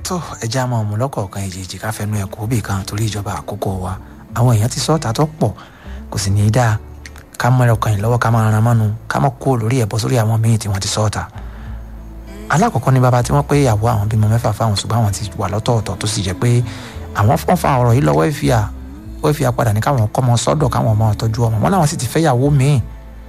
tó ẹja máa mú lọ́kọ̀ọ̀kan ìjèjì ká fẹnu ẹ̀ kó bì kan torí ìjọba àkókò wa àwọn èèyàn ti sọ́ọ̀tà tó pọ̀ kò sì ní í dáa ká mọ ọkàn yìí lọ́wọ́ ká máa ran mọ́nu ká mọ́ kó lórí ẹ̀bọ sórí àwọn míì tí wọ́n ti sọ́ọ̀tà alákọ̀ọ́kọ́ ni bàbá tí wọ́n pé ìyàwó àwọn bímọ mẹ́fà fáwọn ṣùgbọ́n àwọn ti wà lọ́tọ̀ọ̀tọ̀ tó sì jẹ́ pé àwọn fọ́n fa ọ̀rọ̀ yìí lọ́wọ́ ìfìyà wọ́n fi apàdà ní káwọn kọ́ ọmọ sọ́dọ̀ káwọn ọmọ tọ́jú ọmọ wọn làwọn sì ti fẹ́yàwó míì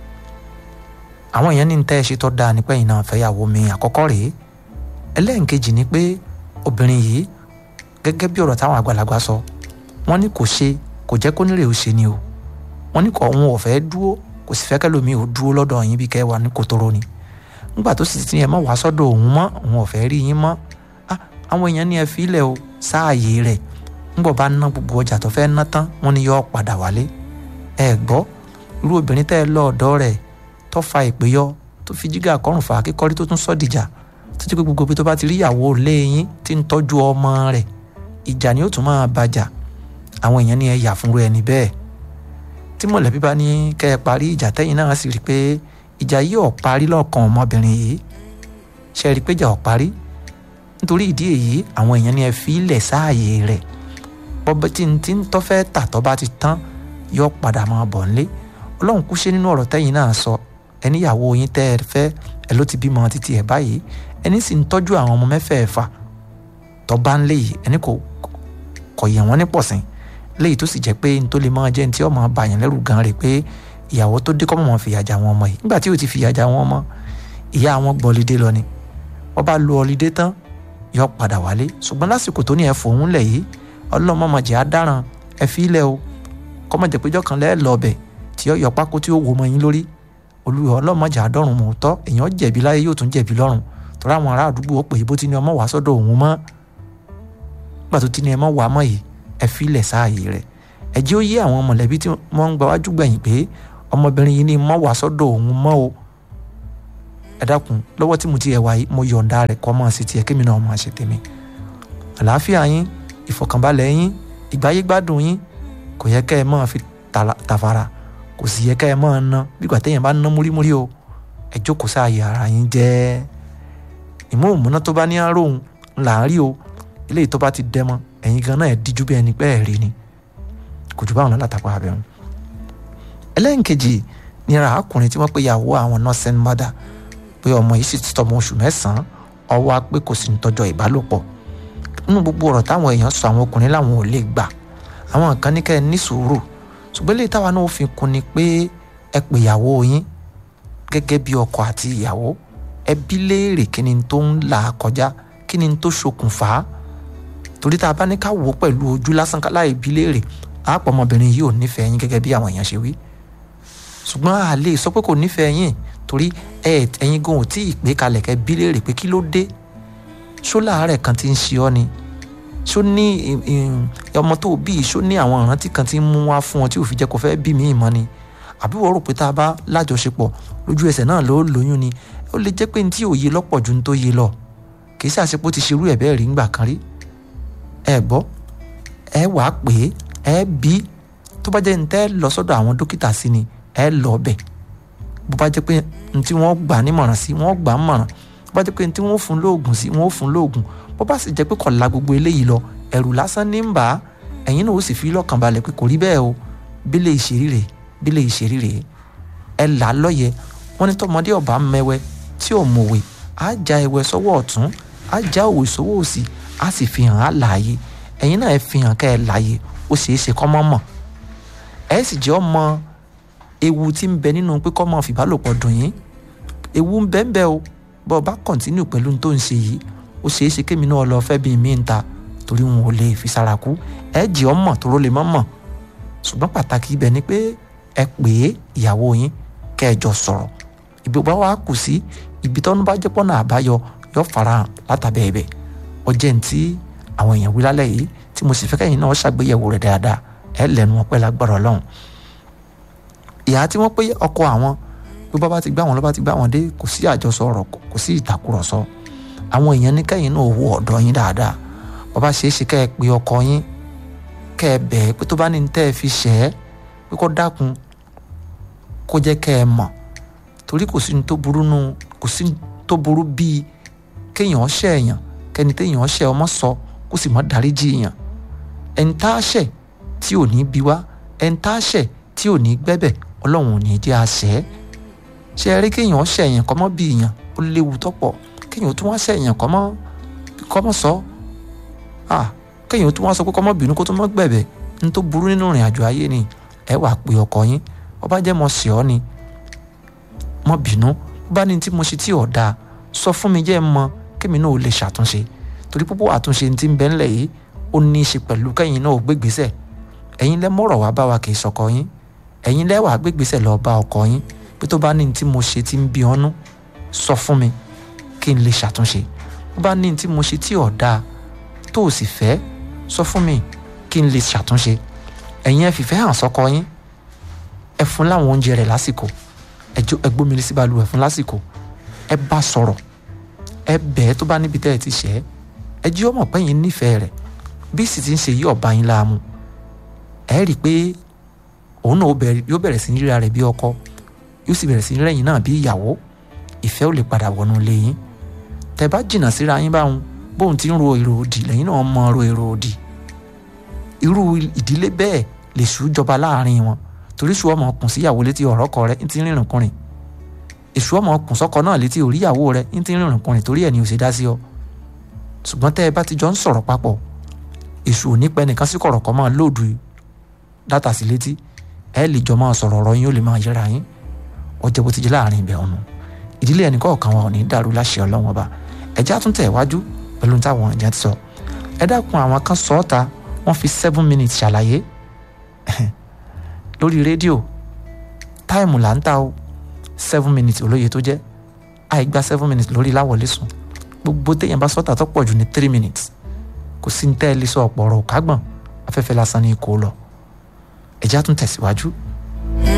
àwọn èèyàn ní ń tẹ́ ẹ ṣe tọ́ da ní pẹ́yìn náà fẹ́yàwó míì àkọ́kọ́ rèé ẹlẹ́ǹkejì ni pé obìnrin yìí gẹ́gẹ́ bí ọ̀rọ̀ táwọn àgbàlagbà sọ wọ́n ní kò ṣe kò jẹ́ kó nílé ò ṣe ni o wọ́n ní kò òun ò fẹ́ dúró kò sì fẹ́ kẹ́lòmíì ò dúró lọ́dọ̀ yín bí kẹ́ wà ní kòtòrò ni nígbà tó sì ti yẹn mọ́ wá sọ́dọ̀ òun mọ́ òun ò fẹ́ rí yín mọ́ àwọn èèyàn ní ẹ fi ilẹ̀ o sáàyè rẹ̀ ńgbọ̀ bá ná gbogbo ọjà tó fẹ́ ná tán wọ́n ní yọ padà wálé ẹ gbọ́ irú obìnrin tẹ́ ẹ lọ ọ̀dọ́ rẹ̀ tó fa ìpè yọ tó fi jígà kọrùn fà kíkọ́rí tó tún sọ́ dìjà tó ti pé gbogbo ibi tó bá ti rí ìyàwó lé yín tí ń tọ́jú ọmọ rẹ̀ ìjà ni ó tún máa bàjà àwọn èèyàn ní ẹ yà fúnru ẹni bẹ́ẹ̀ tí mọ̀lẹ́bí bá ní kẹ́ ẹ parí ìjà tẹ́yìn náà sì rí i pé ìjà yìí ò parí lọ́kàn ọmọbìnrin yìí ṣe rí i pé ìjà ò parí nítorí ìdí èyí àwọn èèyàn ní ẹ fi ilẹ̀ sáàyè rẹ̀ bọ́bẹ́ tí n ti ń tọ́fẹ́ tà tọ́ bá ti tán yọ padà máa bọ̀ nílé ọlọ́run kú ṣe nínú ọ̀rọ̀ tẹ́yìn náà sọ ẹníyàwó yín tẹ́ ẹ fẹ́ ẹ ló ti bímọ títí ẹ̀ báyìí ẹni sì ń tọ́jú àwọn ọmọ mẹ́fẹ̀ẹ̀fà tọ́ bá ń lé yìí ẹni kò kọ̀ yẹ̀ wọ́n ní pọ̀sìn léyìí tó sì jẹ́ pé n tó lè máa jẹ́ ní tí ọmọ bàyàn lẹ́rù gan rè pé ìyàwó tó dé kọ́mọ̀ fìyà jà wọn ọmọ yìí nígbà tí ò ti fìyà jà wọn ọmọ ìyá àwọn gbọ́ ọlídé lọ ni wọ́n bá lo ọlídé tán yọ padà wálé ṣùgbọ́n lásìkò tó ní ẹ fòun lẹ̀ yìí ọlọ́mọmọjẹ́ adaràn ẹ fi ilẹ̀ o kọ́mọ̀jẹ́ péjọ kan lẹ́ẹ̀ lọ ọbẹ̀ tí ó yọ pákó tí ó wò mọ́ yín lórí olùyọ ọlọ́mọjẹ́ adọ́run mọ̀ tọ́ èèyàn jẹ̀bi láyé yóò tún jẹ̀bi lọ́run tọ́ra àwọn ará àdúgbò ó pè é bó ti ní ọmọ wàá sọ́dọ̀ òun mọ́ nígbà tó ti ní ẹ mọ́ wàá mọ́ yìí ẹ fi ilẹ̀ sáàyè rẹ̀ ẹ jẹ́ ó yé àwọn mọ̀lẹ́bí tí wọ́n ń gba wájú gbẹ̀yìn pé ọmọbìnrin yìí ní mọ́ wàá sọ́dọ̀ òun mọ́ o ẹ dákun lọ́wọ́ tí mo ti ẹ̀ wáyé mo yọ̀ǹda rẹ̀ kọ́ máa ṣe tiẹ̀ kémi náà máa ṣe tèmi àlàáfíà yín ìfọ̀kànbalẹ̀ yín ìgbáyégbádùn yín kò yẹ kẹ́ ẹ máa fi tàfàrà kò sì yẹ kẹ́ ẹ máa ná bígbà téèyàn bá ná múrímúrí o ẹ jókòó sáàyè ara yín jẹ́ ìmúhùnmúná tó bá ní àròhùn là ń rí o eléyìí tó bá ti dẹ́ mọ́ ẹ̀yin gan náà ẹ̀ díjú bí ẹni pé ẹ̀ rí ni kò jù báwọn látàkọ́ abẹ́rún ẹlẹ́nkejì ní ara ọkùnrin tí wọ́n pe ìyàwó àwọn nursing mother pé ọmọ yìí sì ti tọmọ oṣù mẹ́sàn-án ọwọ́ pé kò sí ní tọ́jọ́ ìbálòpọ̀ nínú gbogbo ọ̀rọ̀ táwọn èèyàn sọ àwọn ọkùnrin láwọn ò lè gbà àwọn kan ní kẹ́ ẹ ní sùúrù ṣùgbọ́n lè táwa náà fi kún ni pé ẹ pè ìyàwó yín gẹ́gẹ́ bí ọkọ àti ìyàwó ẹ bí léèrè kí ni tó ń là kọjá kí ni tó ṣokùnfà torí tá a bá ní ká wò ó pẹ̀lú ojú lásán láì bí léèrè àpọ̀ ọmọbìnrin yìí ò nífẹ̀ẹ́ yín gẹ́gẹ́ bí àwọn èèyàn ṣe wí ṣùgbọ́n a lè sọ pé kò nífẹ̀ẹ́ yín torí ẹ ẹ̀yin gan ò tí ì pé kalẹ̀ kẹ́ bí léèrè pé kí ló dé ṣó láàárẹ̀ kan ti ń ṣe ọ́ ni ṣó ní ọmọ tó bí ṣó ní àwọn ìrántí kan ti ń mú wá fún ọ tí ò fi jẹ́ kó fẹ́ bí mi ìmọ̀ ni àbí wọ́n rò pé tá a bá lájọṣepọ̀ lójú ẹsẹ̀ náà ló lóyún ni ó lè jẹ́ pé ní tí òye lọ́pọ̀ ju ní tó yé lọ kì í ṣàṣepọ̀ ti ṣerú ẹ̀ bẹ́ẹ̀ rí ńgbà kan rí ẹ gbọ́ ẹ wàá pè é ẹ bí tó bá jẹ́ ní tẹ́ lọ sọ́dọ̀ àwọn dókítà sí ni ẹ lọ bẹ̀ bó bá jẹ́ pé ní tí wọ́n gbà nímọ̀ràn sí wọ́n gbà ń mọ̀ràn bó bá jẹ́ pé ní tí wọ́n fún lóògùn sí wọ́n fún lóògùn bó bá sì jẹ́ pé kò la gbogbo eléyìí lọ ẹ̀rù lásán ní ń bà á ẹ̀yin náà ó sì fi lọ́kàn balẹ̀ pé kò rí bẹ́ẹ̀ o bílẹ̀ ìṣeríre bílẹ̀ ìṣeríre ẹ là á lọ́yẹ wọ́n ní tọmọdé ọba mẹ́wẹ́ tí ò mọ̀wé á já ẹwẹ́ sọ́wọ́ ọ̀tún á já òwe sọ́wọ́ òsì á sì fi hàn á láàyè ẹ̀yin náà ẹ fi hàn kẹ́ ẹ láàyè ó ṣeé ṣe kọ́ mọ́ mọ̀ ẹ sì jẹ́ ọmọ ewu tí ń bẹ nínú pé kọ́ mọ́ fìbálòpọ̀ dùn yín ewu ń bẹ ń bẹ o bọ́ ọ bá kọ̀ntínú pẹ̀lú tó ń ṣe yìí ó ṣeé ṣe kémi náà lọ fẹ́ bí mi ń ta torí wọn ò lè fi sára kú ẹ jẹ́ ọmọ tó ró lè mọ́ mọ̀ ṣùgbọ́n pàtàkì ibẹ̀ ni pé ẹ pè é ìyàwó yín kẹ́ ẹ jọ sọ̀rọ̀ ibi bá wàá kù sí ibi tọ́nu bá jẹ́ pọ́nà àbáyọ yọ farahàn látàbẹ̀ ẹ̀bẹ̀ ọjẹ́ ní tí àwọn èèyàn wí lálẹ́ yìí tí mo sì fẹ́ kẹ́yìn náà ṣàgbéyẹ̀wò rẹ̀ dáadáa ẹ lẹ́nu wọn pẹ́ lágbára ọlọ́run ìyá tí wọ́n pé ọkọ àwọn bí bá bá ti gbá wọn lọ́ bá ti gbá wọn dé kò sí àjọsọ ọ̀rọ̀ kò sí ìtàkùrọ̀sọ àwọn èèyàn ní kẹ́yìn náà owó ọ̀dọ́ yín dáadáa bàbá ṣeé ṣe kẹ́ ẹ pé ọkọ yín kẹ́ ẹ bẹ̀ pé tó bá ní tẹ́ ẹ fi ṣẹ́ ẹ́ pé kó dákun kó jẹ́ kẹ́ ẹ mọ̀ torí kò sí ní tó burú nù kò sí ní tó burú bíi kéèyàn ṣẹ̀yàn kẹ́ni téèyàn ṣẹ̀ ọmọ sọ kó sì mọ́ dáríjì èèyàn ẹni tá a ṣẹ̀ tí ò ní bí wá ẹni tá a ṣẹ̀ tí ò ní gbẹ́bẹ̀ ọlọ́run ò ní jẹ́ àṣẹ ṣe é rí kéèyàn ṣẹ̀ èèyàn kọ́ mọ́ bí èèyàn ó léwu tọ́pọ̀ kéèyàn tún wá ṣẹ̀ èèyàn kọ́ mọ́ kọ́ mọ́ sọ ah kéèyàn tún wá sọ pé kọ́ mọ́ bínú kó tún mọ́ gbẹ̀bẹ̀ ní tó burú nínú ìrìn àjò ayé ni ẹ wàá pe ọkọ yín ọba jẹ́ mọ́ sí ọ ni mọ́ bínú bá ní tí mo ṣe tí ò dáa sọ fún mi jẹ́ mọ́ kémi náà ó lè ṣàtúnṣe torí púpọ̀ àtúnṣe ti ń bẹ ńlẹ̀ yìí ó ní í ṣe pẹ̀lú kẹ́yìn náà ó gbégbèsè ẹ̀yin lẹ́ mọ̀rọ̀ wá bá wa kì í sọkọ yín ẹ̀yin lẹ́ wàá gbégbèsè lọ bá ọkọ yín pé tó bá ní tí mo ṣe tí ń bí ọ́nú sọ fún mi kí n lè ṣàtúnṣe bó bá ní tí mo ṣe tí ò dáa tó o sì fẹ́ sọ fún mi kí n lè ṣàtúnṣe ẹ̀yin ẹ fìfẹ́ hàn sọ́kọ yín ẹ fún láwọn oúnjẹ rẹ̀ lásìkò ẹ gbómi lé sí balùwẹ̀ fún lásìkò ẹ bá sọ̀rọ̀ ẹ bẹ̀ẹ́ tó bá níbi tẹ́ ẹ ti ṣẹ́ ẹ jí ọmọ pẹ́yìn nífẹ̀ẹ́ rẹ̀ bí sì ti ń ṣe yí ọ̀bá yín láàmú ẹ rí i pé òun náà yóò bẹ̀rẹ̀ sí ní ríra rẹ̀ bí ọkọ yóò sì bẹ̀rẹ̀ sí ní rẹ̀yìn náà bí ìyàwó ìfẹ́ ò lè padà wọnú ilé yín tẹ́ bá jìnnà síra yín báwọn bóun ti ń ro èrò òdì lẹ́yìn náà mọ ro èrò òdì irú ìdílé bẹ́ẹ̀ lè ṣú jọba láàrin wọn torí ṣù ọmọ kùn síyàwó létí ọ̀rọ̀ kọ rẹ̀ ń ti rìnrìn kùnrin èṣù ọmọ kùn sọ́kọ náà létí oríyàwó rẹ̀ ń ti rìnrìn kùnrin torí ẹ̀ ní ò ṣe dá sí ọ ṣùgbọ́n tẹ́ ẹ bá ti jọ ń sọ̀rọ̀ papọ̀ èṣù ò ní pẹ́ nìkan sí kọ̀rọ̀ kọ́ máa lóòdù dátà sí létí ẹ lè jọ máa sọ̀rọ̀ ọ̀rọ̀ yín ó lè máa yẹra yín ọjọ́ bó ti jẹ́ láàrin ibẹ̀ ọ̀nà ìdílé ẹnì kọ̀ọ̀kan wọn ò ní dàrú láṣẹ ọlọ́wọ́n ọba ẹ̀já tún tẹ̀ wájú pẹ̀lú táwọn ìjà ti sọ ẹ dákun àwọn kan sọ ọ́ ta wọ́n fi seven minutes ṣàlàyé lórí rédíò táìmù là ń ta o seven minutes olóye tó jẹ́ àìgbà seven minutes lórí láwọlé sùn gbogbo téèyàn bá sọ́tà tó pọ̀ jù ní three minutes kò sí ní tẹ́ ẹ lè sọ ọ̀pọ̀ ọ̀rọ̀ kágbọ̀n afẹ́fẹ́ lásán ní kó lọ ẹ̀já tún tẹ̀síwájú